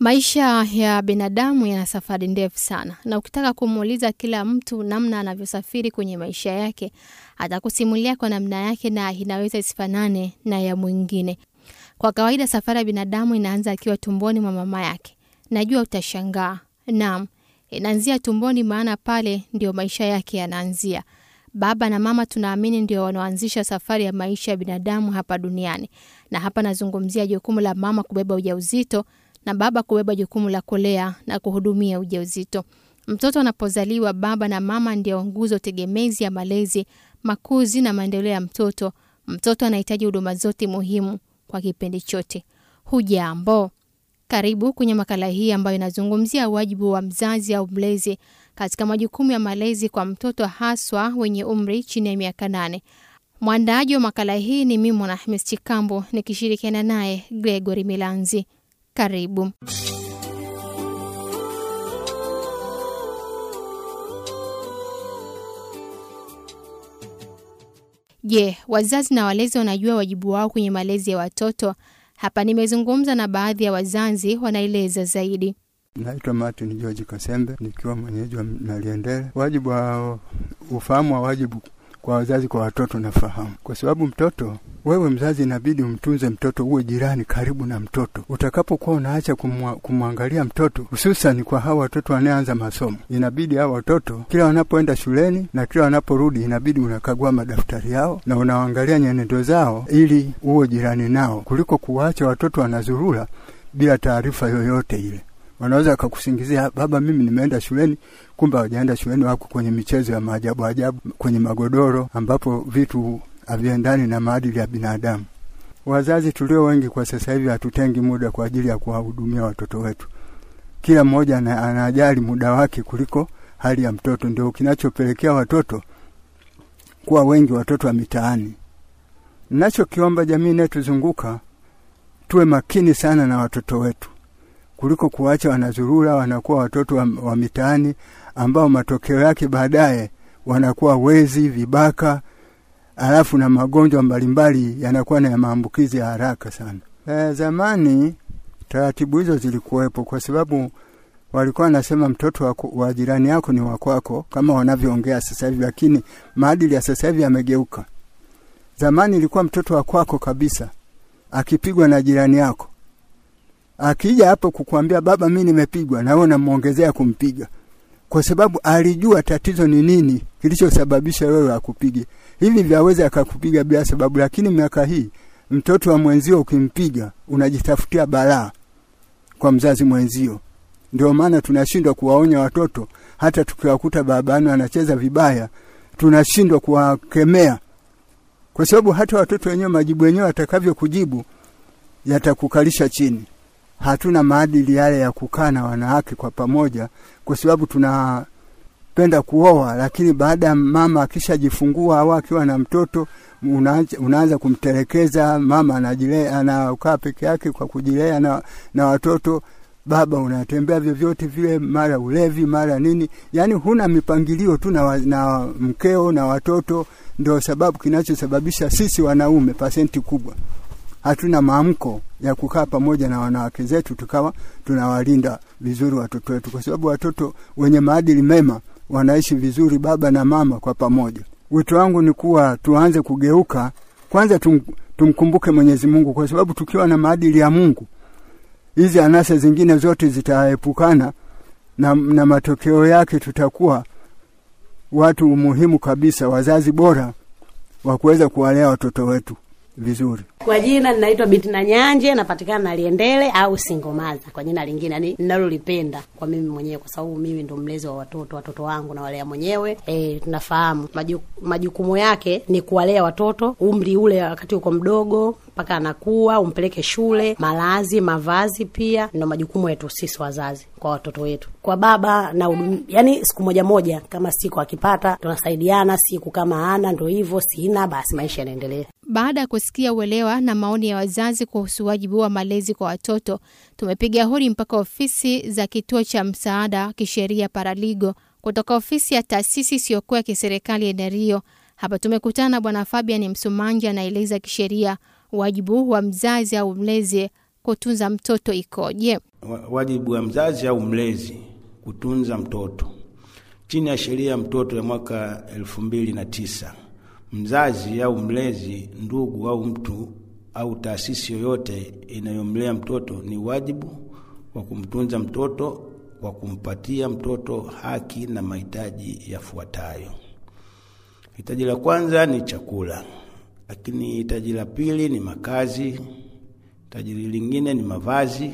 Maisha ya binadamu yana safari ndefu sana, na ukitaka kumuuliza kila mtu namna anavyosafiri kwenye maisha yake, atakusimulia kwa namna yake na inaweza isifanane na ya mwingine. Kwa kawaida, safari ya binadamu inaanza akiwa tumboni mwa mama yake. Najua utashangaa. Naam, inaanzia tumboni, maana pale ndio maisha yake yanaanzia. Baba na mama tunaamini ndio wanaoanzisha safari ya maisha ya binadamu hapa duniani, na hapa nazungumzia jukumu la mama kubeba ujauzito na baba kubeba jukumu la kulea na kuhudumia ujauzito. Mtoto anapozaliwa, baba na mama ndio nguzo tegemezi ya malezi, makuzi na maendeleo ya mtoto. Mtoto anahitaji huduma zote muhimu kwa kipindi chote. Hujambo, karibu kwenye makala hii ambayo inazungumzia wajibu wa mzazi au mlezi katika majukumu ya malezi kwa mtoto haswa wenye umri chini ya miaka nane. Mwandaaji wa makala hii ni mimi Mwanahamis Chikambo nikishirikiana naye Gregory Milanzi. Karibu. Je, wazazi na walezi wanajua wajibu wao kwenye malezi ya watoto? Hapa nimezungumza na baadhi ya wazazi, wanaeleza zaidi. Naitwa Martin George Kasembe nikiwa mwenyeji wa Naliendele. Wajibu wa ufahamu wa wajibu kwa wazazi kwa watoto nafahamu, kwa sababu mtoto wewe mzazi inabidi umtunze mtoto, uwe jirani karibu na mtoto. Utakapokuwa unaacha kumwangalia mtoto, hususani kwa hawa watoto wanaoanza masomo, inabidi hawa watoto kila wanapoenda shuleni na kila wanaporudi, inabidi unakagua madaftari yao na unaangalia nyenendo zao, ili uwe jirani nao, kuliko kuwaacha watoto wanazurura bila taarifa yoyote ile. Wanaweza akakusingizia baba, mimi nimeenda shuleni, kumbe hawajaenda shuleni, wako kwenye michezo ya maajabu ajabu kwenye magodoro, ambapo vitu haviendani na maadili ya binadamu. Wazazi tulio wengi kwa sasa hivi hatutengi muda kwa ajili ya kuwahudumia watoto wetu. Kila mmoja anajali muda wake kuliko hali ya mtoto, ndio kinachopelekea watoto kuwa wengi, watoto wa mitaani. Ninachokiomba jamii inayotuzunguka tuwe makini sana na watoto wetu kuliko kuwacha wanazurura, wanakuwa watoto wa, wa mitaani ambao matokeo yake baadaye wanakuwa wezi, vibaka alafu na magonjwa mbalimbali yanakuwa na maambukizi ya haraka sana. E, zamani taratibu hizo zilikuwepo kwa sababu walikuwa wanasema mtoto wa, wa jirani yako ni wakwako kama wanavyoongea sasa hivi, lakini maadili ya sasa hivi yamegeuka. Zamani ilikuwa mtoto wa kwako kabisa, akipigwa na jirani yako, akija hapo kukuambia baba, mi nimepigwa, na wewe unamwongezea kumpiga, kwa sababu alijua tatizo ni nini kilichosababisha wewe akupige hivi vyaweza akakupiga bila sababu, lakini miaka hii mtoto wa mwenzio ukimpiga unajitafutia balaa kwa mzazi mwenzio. Ndio maana tunashindwa kuwaonya watoto, hata tukiwakuta babani wanacheza vibaya tunashindwa kuwakemea, kwa sababu hata watoto wenyewe majibu wenyewe watakavyokujibu yatakukalisha chini. Hatuna maadili yale ya kukaa na wanawake kwa pamoja, kwa sababu tuna penda kuoa, lakini baada ya mama akishajifungua au akiwa na mtoto unaanza, unaanza kumtelekeza mama, anajilea anakaa peke yake kwa kujilea na, na watoto. Baba unatembea vyovyote vile, mara ulevi, mara nini, yaani huna mipangilio tu na, na mkeo na watoto. Ndio sababu kinachosababisha sisi wanaume pasenti kubwa hatuna maamko ya kukaa pamoja na wanawake zetu tukawa tunawalinda vizuri watoto wetu, kwa sababu watoto wenye maadili mema wanaishi vizuri baba na mama kwa pamoja. Wito wangu ni kuwa tuanze kugeuka kwanza, tum, tumkumbuke Mwenyezi Mungu, kwa sababu tukiwa na maadili ya Mungu hizi anasa zingine zote zitaepukana na, na matokeo yake tutakuwa watu muhimu kabisa, wazazi bora wa kuweza kuwalea watoto wetu vizuri. Kwa jina ninaitwa Binti na Nyanje, napatikana Naliendele au Singomaza kwa jina lingine ni ninalolipenda kwa mimi mwenyewe, kwa sababu mimi ndo mlezi wa watoto. Watoto wangu na walea mwenyewe. E, tunafahamu majukumu yake ni kuwalea watoto umri ule, wakati uko mdogo mpaka anakuwa, umpeleke shule, malazi, mavazi, pia ndo majukumu yetu sisi wazazi kwa watoto wetu. Kwa baba na udum, yani siku moja moja, kama siku akipata tunasaidiana, siku kama ana ndo hivyo, sina basi, maisha yanaendelea. Baada ya kusikia uelewa na maoni ya wazazi kuhusu wajibu wa malezi kwa watoto, tumepiga hodi mpaka ofisi za kituo cha msaada wa kisheria Paraligo kutoka ofisi ya taasisi isiyokuwa ya kiserikali ya Dario. Hapa tumekutana Bwana Fabian Msumanja anaeleza kisheria wajibu wa mzazi au mlezi kutunza mtoto ikoje? Wa- Wajibu wa mzazi au mlezi kutunza mtoto chini ya sheria ya mtoto ya mwaka elfu mbili na tisa mzazi au mlezi, ndugu au mtu au taasisi yoyote inayomlea mtoto ni wajibu wa kumtunza mtoto kwa kumpatia mtoto haki na mahitaji yafuatayo. Hitaji la kwanza ni chakula, lakini hitaji la pili ni makazi, hitaji lingine ni mavazi,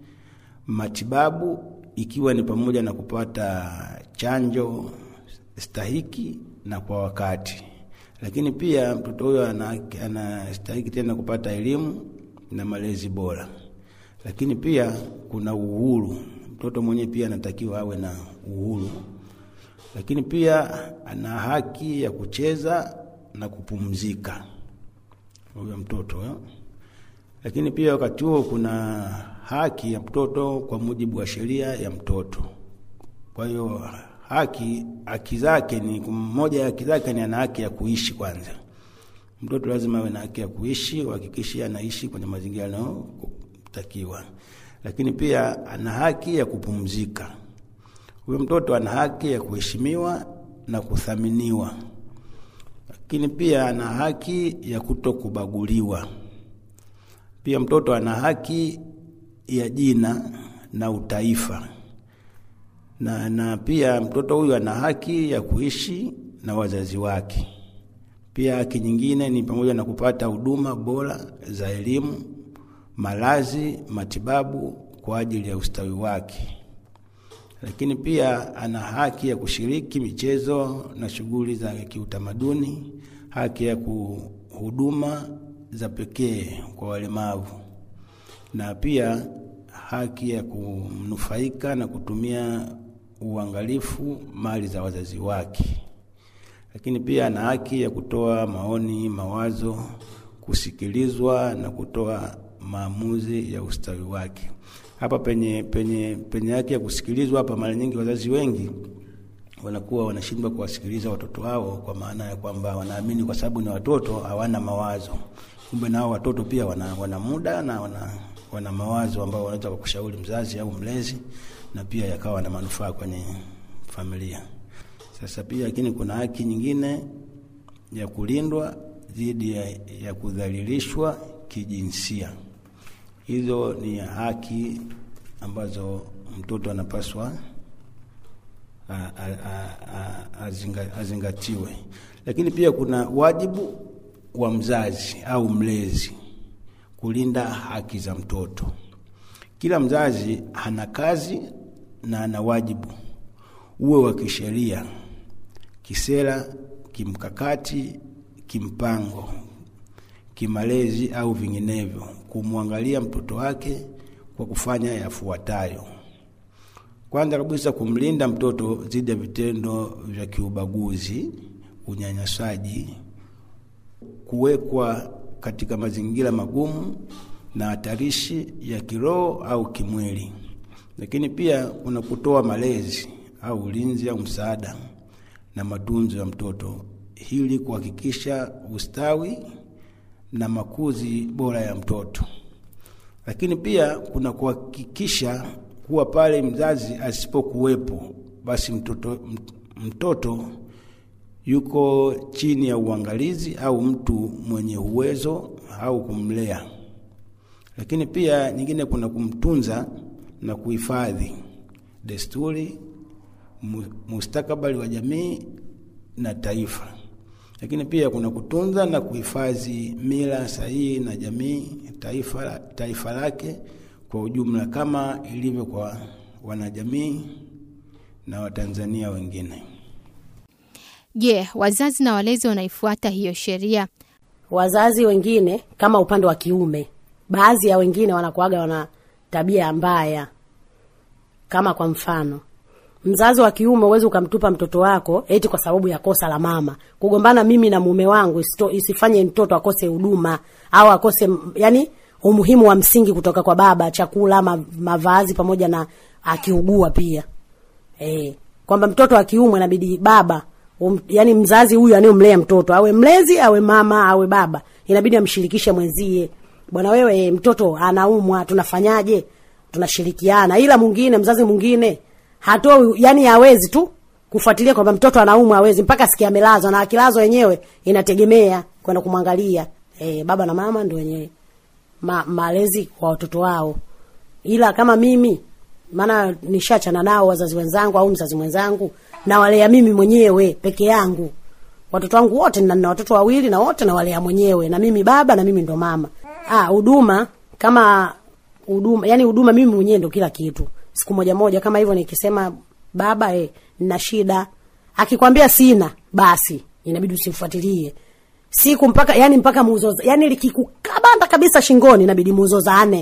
matibabu ikiwa ni pamoja na kupata chanjo stahiki na kwa wakati. Lakini pia mtoto huyo ana- anastahiki tena kupata elimu na malezi bora. Lakini pia kuna uhuru, mtoto mwenyewe pia anatakiwa awe na uhuru. Lakini pia ana haki ya kucheza na kupumzika huyo mtoto eh? Lakini pia wakati huo kuna haki ya mtoto kwa mujibu wa sheria ya mtoto. Kwa hiyo haki haki zake ni moja ya haki zake ni ana haki ya kuishi kwanza. Mtoto lazima awe na haki ya kuishi, uhakikishe anaishi kwenye mazingira yanayotakiwa. Lakini pia ana haki ya kupumzika. Huyo mtoto ana haki ya kuheshimiwa na kuthaminiwa. Lakini pia ana haki ya kutokubaguliwa. Pia mtoto ana haki ya jina na utaifa na, na pia mtoto huyu ana haki ya kuishi na wazazi wake. Pia haki nyingine ni pamoja na kupata huduma bora za elimu, malazi, matibabu kwa ajili ya ustawi wake. Lakini pia ana haki ya kushiriki michezo na shughuli za kiutamaduni, haki ya kuhuduma za pekee kwa walemavu, na pia haki ya kunufaika na kutumia uangalifu mali za wazazi wake. Lakini pia ana haki ya kutoa maoni, mawazo, kusikilizwa na kutoa maamuzi ya ustawi wake. Hapa penye penye penye haki ya kusikilizwa, hapa mara nyingi wazazi wengi wanakuwa wanashindwa kuwasikiliza watoto wao, kwa maana ya kwamba wanaamini kwa sababu ni watoto hawana mawazo. Kumbe nao watoto pia wana, wana muda na wana, wana mawazo ambao wanaweza kukushauri mzazi au mlezi, na pia yakawa na manufaa kwenye familia. Sasa pia lakini kuna haki nyingine ya kulindwa dhidi ya, ya kudhalilishwa kijinsia. Hizo ni haki ambazo mtoto anapaswa a- a- a- a- azinga- azingatiwe. Lakini pia kuna wajibu wa mzazi au mlezi kulinda haki za mtoto. Kila mzazi ana kazi na ana wajibu, uwe wa kisheria, kisera, kimkakati, kimpango, kimalezi au vinginevyo, kumwangalia mtoto wake kwa kufanya yafuatayo. Kwanza kabisa, kumlinda mtoto dhidi ya vitendo vya kiubaguzi, unyanyasaji, kuwekwa katika mazingira magumu na hatarishi ya kiroho au kimwili. Lakini pia kuna kutoa malezi au ulinzi au msaada na matunzo ya mtoto ili kuhakikisha ustawi na makuzi bora ya mtoto. Lakini pia kuna kuhakikisha kuwa pale mzazi asipokuwepo, basi mtoto, mtoto yuko chini ya uangalizi au mtu mwenye uwezo au kumlea. Lakini pia nyingine kuna kumtunza na kuhifadhi desturi, mu- mustakabali wa jamii na taifa. Lakini pia kuna kutunza na kuhifadhi mila sahihi na jamii taifa, taifa lake kwa ujumla kama ilivyo kwa wanajamii na Watanzania wengine. Je, wazazi na walezi wanaifuata hiyo sheria? wazazi wengine kama upande wa kiume, baadhi ya wengine wanakuaga wana tabia mbaya. Kama kwa mfano, mzazi wa kiume huwezi ukamtupa mtoto wako eti kwa sababu ya kosa la mama. Kugombana mimi na mume wangu isito, isifanye mtoto akose huduma au akose m- yani umuhimu wa msingi kutoka kwa baba, chakula, ma, mavazi pamoja na akiugua pia. Eh, kwamba mtoto wa kiume inabidi baba um, yani mzazi huyu anayemlea mtoto awe mlezi awe mama awe baba inabidi amshirikishe mwenzie bwana wewe, mtoto anaumwa, tunafanyaje? Tunashirikiana, ila mwingine, mzazi mwingine hatoi, yani hawezi tu kufuatilia kwamba mtoto anaumwa, hawezi mpaka sikia amelazwa, na akilazwa wenyewe inategemea kwenda kumwangalia. E, baba na mama ndio wenyewe ma, malezi kwa watoto wao, ila kama mimi maana nishachana nao wazazi wenzangu au mzazi mwenzangu, nawalea mimi mwenyewe peke yangu watoto wangu wote, na nina watoto wawili na wote nawalea mwenyewe, na mimi baba na mimi ndo mama. Ah, huduma kama huduma, yani huduma mimi mwenyewe ndo kila kitu. Siku moja moja kama hivyo nikisema baba, eh, nina shida, akikwambia sina, basi inabidi usimfuatilie siku mpaka yani mpaka muzoza, yani likikukabanda kabisa shingoni, inabidi muzozane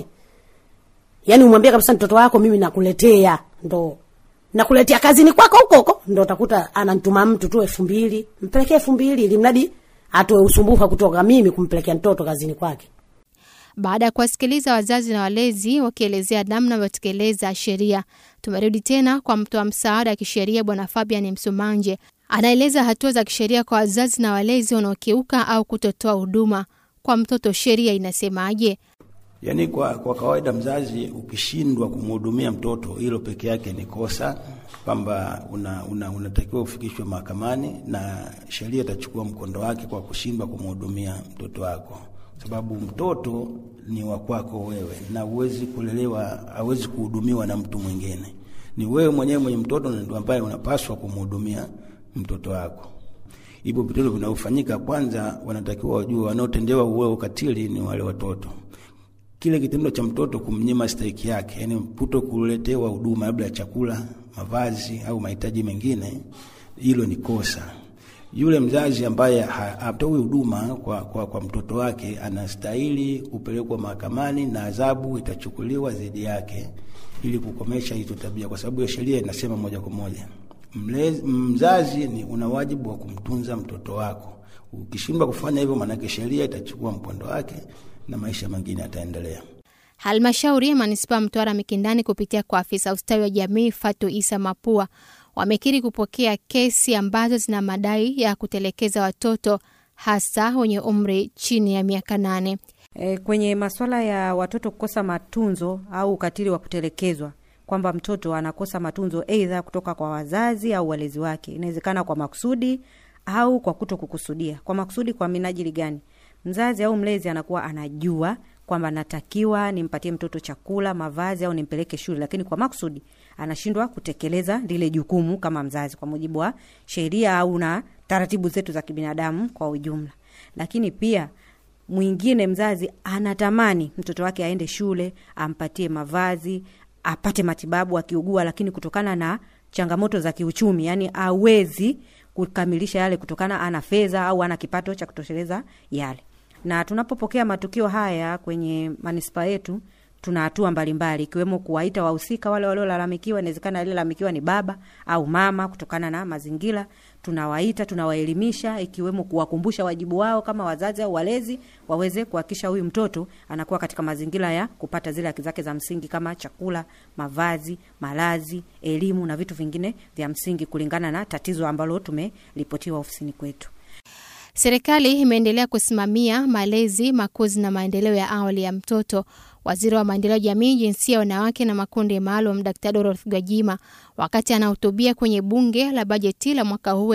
yani umwambie kabisa mtoto wako mimi nakuletea ndo nakuletea kazini kwako huko huko, ndo utakuta anantuma mtu tu elfu mbili mpelekee elfu mbili ili mradi atoe usumbufu kutoka mimi kumpelekea mtoto kazini kwake. Baada ya kuwasikiliza wazazi na walezi wakielezea namna wanavyotekeleza sheria, tumerudi tena kwa mtoa msaada wa kisheria Bwana Fabian Msumanje. Anaeleza hatua za kisheria kwa wazazi na walezi wanaokiuka au kutotoa huduma kwa mtoto. Sheria inasemaje? Yaani kwa, kwa kawaida mzazi ukishindwa kumhudumia mtoto, hilo peke yake ni kosa, kwamba una, una, unatakiwa ufikishwe mahakamani na sheria itachukua mkondo wake kwa kushindwa kumhudumia mtoto wako, sababu mtoto ni wa kwako wewe na huwezi kulelewa, hawezi kuhudumiwa na mtu mwingine. Ni wewe mwenyewe mwenye mtoto ndio ambaye unapaswa kumhudumia mtoto wako. Hivyo vitendo vinavyofanyika, kwanza wanatakiwa wajue wanaotendewa uwe ukatili ni wale watoto kile kitendo cha mtoto kumnyima stahiki yake, yani mputo kuletewa huduma labda ya chakula, mavazi au mahitaji mengine, hilo ni kosa. Yule mzazi ambaye hatoi huduma kwa, kwa, kwa mtoto wake anastahili kupelekwa mahakamani na adhabu itachukuliwa dhidi yake ili kukomesha hizo tabia, kwa sababu sheria inasema moja kwa moja mlezi, mzazi ni una wajibu wa kumtunza mtoto wako. Ukishindwa kufanya hivyo, maanake sheria itachukua mkondo wake na maisha mengine yataendelea. Halmashauri ya manispaa Mtwara Mikindani kupitia kwa afisa ustawi wa jamii Fatu Isa Mapua wamekiri kupokea kesi ambazo zina madai ya kutelekeza watoto hasa wenye umri chini ya miaka nane. E, kwenye masuala ya watoto kukosa matunzo au ukatili wa kutelekezwa kwamba mtoto anakosa matunzo aidha kutoka kwa wazazi au walezi wake, inawezekana kwa makusudi au kwa kuto kukusudia. Kwa makusudi, kwa minajili gani? Mzazi au mlezi anakuwa anajua kwamba natakiwa nimpatie mtoto chakula, mavazi au nimpeleke shule, lakini kwa makusudi anashindwa kutekeleza lile jukumu kama mzazi kwa mujibu wa sheria au na taratibu zetu za kibinadamu kwa ujumla. Lakini pia mwingine, mzazi anatamani mtoto wake aende shule, ampatie mavazi, apate matibabu akiugua, lakini kutokana na changamoto za kiuchumi, yani awezi kukamilisha yale kutokana ana fedha au ana kipato cha kutosheleza yale. Na tunapopokea matukio haya kwenye manispaa yetu, tuna hatua mbalimbali ikiwemo kuwaita wahusika wale waliolalamikiwa. Inawezekana aliyelalamikiwa ni baba au mama, kutokana na mazingira. Tunawaita, tunawaelimisha, ikiwemo kuwakumbusha wajibu wao kama wazazi au walezi, waweze kuhakikisha huyu mtoto anakuwa katika mazingira ya kupata zile haki zake za msingi kama chakula, mavazi, malazi, elimu na vitu vingine vya msingi kulingana na tatizo ambalo tumeripotiwa ofisini kwetu. Serikali imeendelea kusimamia malezi, makuzi na maendeleo ya awali ya mtoto. Waziri wa maendeleo ya jamii, jinsia ya wanawake na makundi maalum, Dkt. Dorothy Gwajima, wakati anahutubia kwenye bunge la bajeti la mwaka huu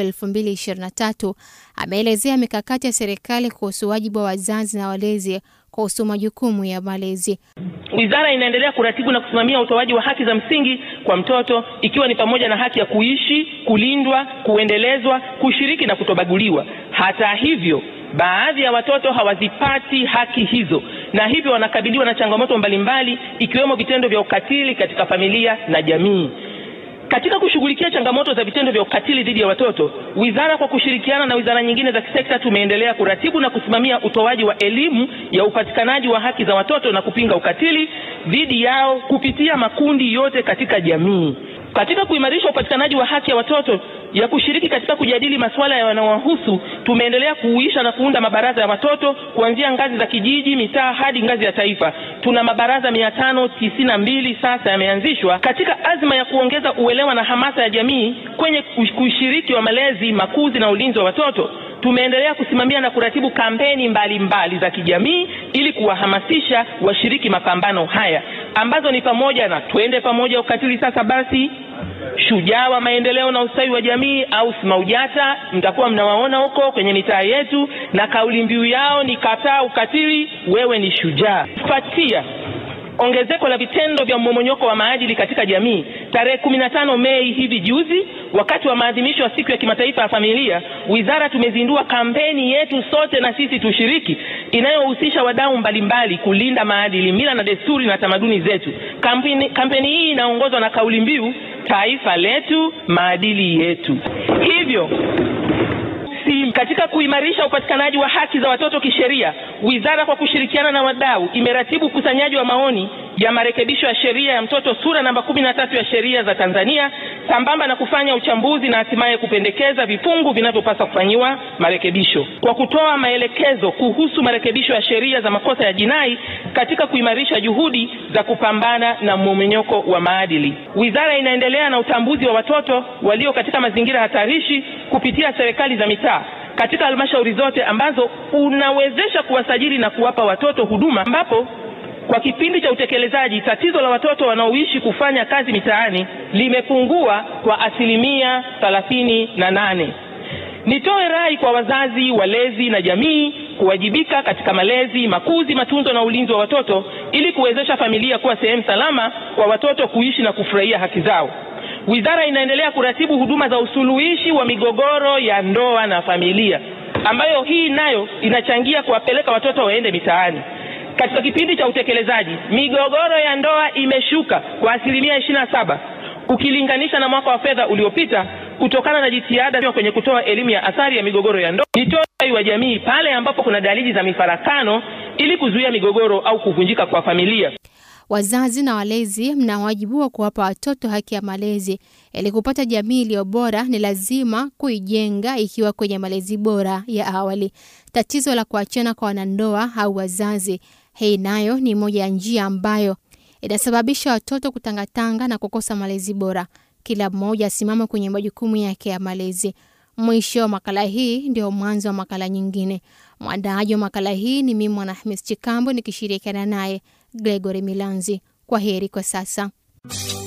2023, ameelezea mikakati ya serikali kuhusu wajibu wa wazazi na walezi kuhusu majukumu ya malezi. Wizara inaendelea kuratibu na kusimamia utoaji wa haki za msingi kwa mtoto ikiwa ni pamoja na haki ya kuishi, kulindwa, kuendelezwa, kushiriki na kutobaguliwa. Hata hivyo, baadhi ya watoto hawazipati haki hizo na hivyo wanakabiliwa na changamoto mbalimbali ikiwemo vitendo vya ukatili katika familia na jamii. Katika kushughulikia changamoto za vitendo vya ukatili dhidi ya watoto, wizara kwa kushirikiana na wizara nyingine za kisekta tumeendelea kuratibu na kusimamia utoaji wa elimu ya upatikanaji wa haki za watoto na kupinga ukatili dhidi yao kupitia makundi yote katika jamii. Katika kuimarisha upatikanaji wa haki ya watoto ya kushiriki katika kujadili masuala yanayowahusu, tumeendelea kuuisha na kuunda mabaraza ya watoto kuanzia ngazi za kijiji, mitaa hadi ngazi ya taifa. Tuna mabaraza mia tano tisini na mbili sasa yameanzishwa katika azma ya kuongeza uelewa na hamasa ya jamii kwenye ushiriki wa malezi, makuzi na ulinzi wa watoto. tumeendelea kusimamia na kuratibu kampeni mbalimbali mbali za kijamii ili kuwahamasisha washiriki mapambano haya ambazo ni pamoja na twende pamoja ukatili sasa basi shujaa wa maendeleo na ustawi wa jamii au SMAUJATA, mtakuwa mnawaona huko kwenye mitaa yetu, na kauli mbiu yao ni kataa ukatili, wewe ni shujaa. Kufuatia ongezeko la vitendo vya mmomonyoko wa maadili katika jamii, tarehe kumi na tano Mei hivi juzi, wakati wa maadhimisho ya siku ya kimataifa ya familia, wizara tumezindua kampeni yetu sote na sisi tushiriki, inayohusisha wadau mbalimbali kulinda maadili, mila na desturi na tamaduni zetu. Kampeni, kampeni hii inaongozwa na kauli mbiu taifa letu, maadili yetu. Hivyo si katika kuimarisha upatikanaji wa haki za watoto kisheria, wizara kwa kushirikiana na wadau imeratibu ukusanyaji wa maoni ya marekebisho ya sheria ya mtoto sura namba kumi na tatu ya sheria za Tanzania sambamba na kufanya uchambuzi na hatimaye kupendekeza vifungu vinavyopaswa kufanyiwa marekebisho kwa kutoa maelekezo kuhusu marekebisho ya sheria za makosa ya jinai katika kuimarisha juhudi za kupambana na mmomonyoko wa maadili. Wizara inaendelea na utambuzi wa watoto walio katika mazingira hatarishi kupitia serikali za mitaa katika halmashauri zote ambazo unawezesha kuwasajili na kuwapa watoto huduma ambapo kwa kipindi cha utekelezaji tatizo la watoto wanaoishi kufanya kazi mitaani limepungua kwa asilimia thelathini na nane. Nitoe rai kwa wazazi, walezi na jamii kuwajibika katika malezi, makuzi, matunzo na ulinzi wa watoto ili kuwezesha familia kuwa sehemu salama kwa watoto kuishi na kufurahia haki zao. Wizara inaendelea kuratibu huduma za usuluhishi wa migogoro ya ndoa na familia, ambayo hii nayo inachangia kuwapeleka watoto waende mitaani. Katika kipindi cha utekelezaji, migogoro ya ndoa imeshuka kwa asilimia ishirini na saba ukilinganisha na mwaka wa fedha uliopita kutokana na jitihada kwenye kutoa elimu ya athari ya migogoro ya ndoa. Nitoe wa jamii pale ambapo kuna dalili za mifarakano ili kuzuia migogoro au kuvunjika kwa familia. Wazazi na walezi mna wajibu wa kuwapa watoto haki ya malezi. Ili kupata jamii iliyo bora, ni lazima kuijenga ikiwa kwenye malezi bora ya awali. Tatizo la kuachana kwa wanandoa au wazazi, hii nayo ni moja ya njia ambayo inasababisha watoto kutangatanga na kukosa malezi bora. Kila mmoja asimama kwenye majukumu yake ya malezi. Mwisho wa makala hii ndio mwanzo wa makala nyingine. Mwandaaji wa makala hii ni mimi Mwanahamis Chikambo nikishirikiana naye Gregory Milanzi. Kwa heri kwa sasa.